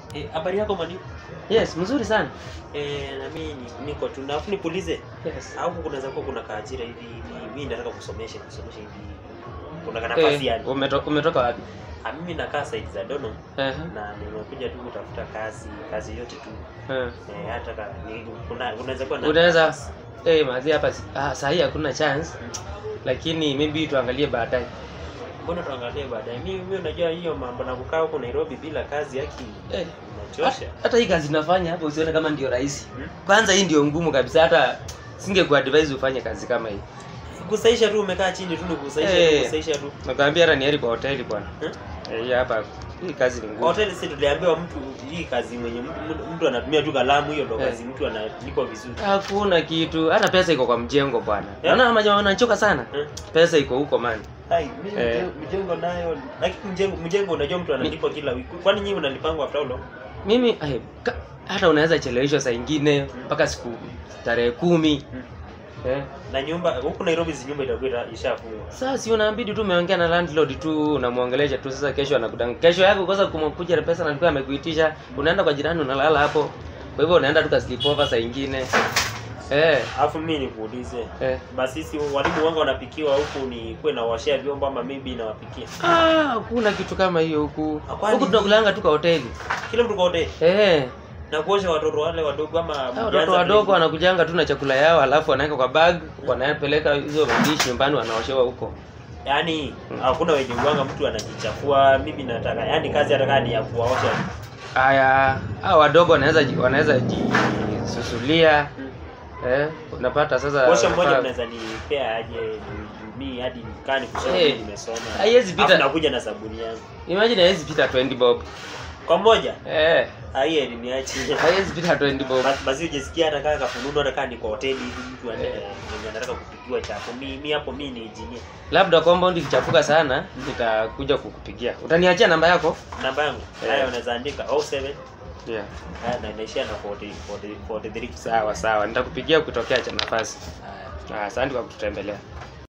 Eh, habari yako mani? Yes, mzuri sana. Eh, na mimi ni- niko tu. Na afu nikuulize, Yes. au kunaweza kuwa kuna kaajira hivi mi- mimi nataka kusomesha kusomesha hivi. Kuna kana nafasi Eh, yani. umeto, umetoka wapi? Ah, mimi nakaa side za Dono Eh. na nimekuja tu kutafuta kazi, kazi yote tu. Eh. Eh, hata ka, ni, kuna unaweza kuwa na Unaweza nafasi. eh mazi hapa si- ah, saa hii hakuna chance lakini maybe tuangalie baadaye. Mbona tuangalie baadaye. Mimi mimi unajua hiyo mambo na kukaa huko Nairobi bila kazi yaki Eh. inachosha. Hata hii kazi nafanya hapa usione kama ndio rahisi. Hmm? Kwanza hii ndio ngumu kabisa hata singekuadvise ufanye kazi kama hii. Kusaisha tu umekaa chini tu ni kusaisha Eh. tu kusaisha tu. Nakwambia hata ni heri kwa hoteli bwana. Hmm? Eh, hii hapa hii kazi ni ngumu. hoteli si tuliambiwa mtu hii kazi mwenye mtu, mtu, mtu anatumia tu kalamu hiyo ndo Eh. kazi mtu analipwa vizuri Hakuna kitu, hata pesa iko kwa mjengo bwana. Yeah. Naona majamaa wanachoka sana. Eh. Pesa iko huko man. Hai, mimi Eh. mjengo- mjengo nayo lakini mjengo mjengo unajua mtu analipwa kila wiki kwani nyinyi unalipangwa after all Mimi ai, ka, hata unaweza cheleweshwa saa ingine mpaka siku tarehe kumi. Eh. na nyumba huku Nairobi si nyumba itakuwa ita- ishafungwa Sasa si unabidi tu umeongea na landlord tu unamwongelesha tu sasa kesho anakudanga. Kesho yako kosa kumkuja na pesa na alikuwa amekuitisha, unaenda kwa jirani unalala hapo. Kwa hivyo unaenda tu ka sleep over saa ingine. Eh. alafu mimi nikuulize Eh. basi sisi walimu wanga wanapikiwa huku ni kuwe na washia vyombo ama maybe nawapikia Ah, hakuna kitu kama hiyo huku. Ah, kwani- Huku tunakulanga tu kwa hoteli. kila mtu kwa hoteli Eh. na kuosha watoto wale wadogo ama Hao mjaanza watoto wadogo vile- wanakujanga tu na chakula yao alafu wanaweka kwa bag, wanapeleka hizo madishi nyumbani wanaoshewa huko. yaani Mm. hakuna wenye uwanga mtu anajichafua mimi nataka yaani kazi hata kama ni ya kuwaosha Haya, hao wadogo wanaweza ji- wanaweza jisusulia. Eh, unapata sasa Posha mmoja unafaa- mnaweza nipea aje mi hadi nikani kusoma Eh, hey, nimesoma. haiwezi pita. Alafu nakuja na sabuni yangu. Imagine haiwezi pita 20 bob. Kwa moja, Eh, haiye niache. haiwezi pita 20 bob. Basi basi ujisikia hata kama kafununu hata kama ni kwa hoteli hivi mtu ane mwenye anataka kupikiwa chapo. Mi mi hapo mi ni engineer. Labda compound ikichafuka sana nitakuja kukupigia. Utaniachia namba yako? Namba yangu. Eh. Haya unaweza andika 07 Yeah. haya na inaishia na 40 40 43. Sawa sawa, nitakupigia ukitokea cha nafasi. Haya. Ah, Asante kwa kututembelea.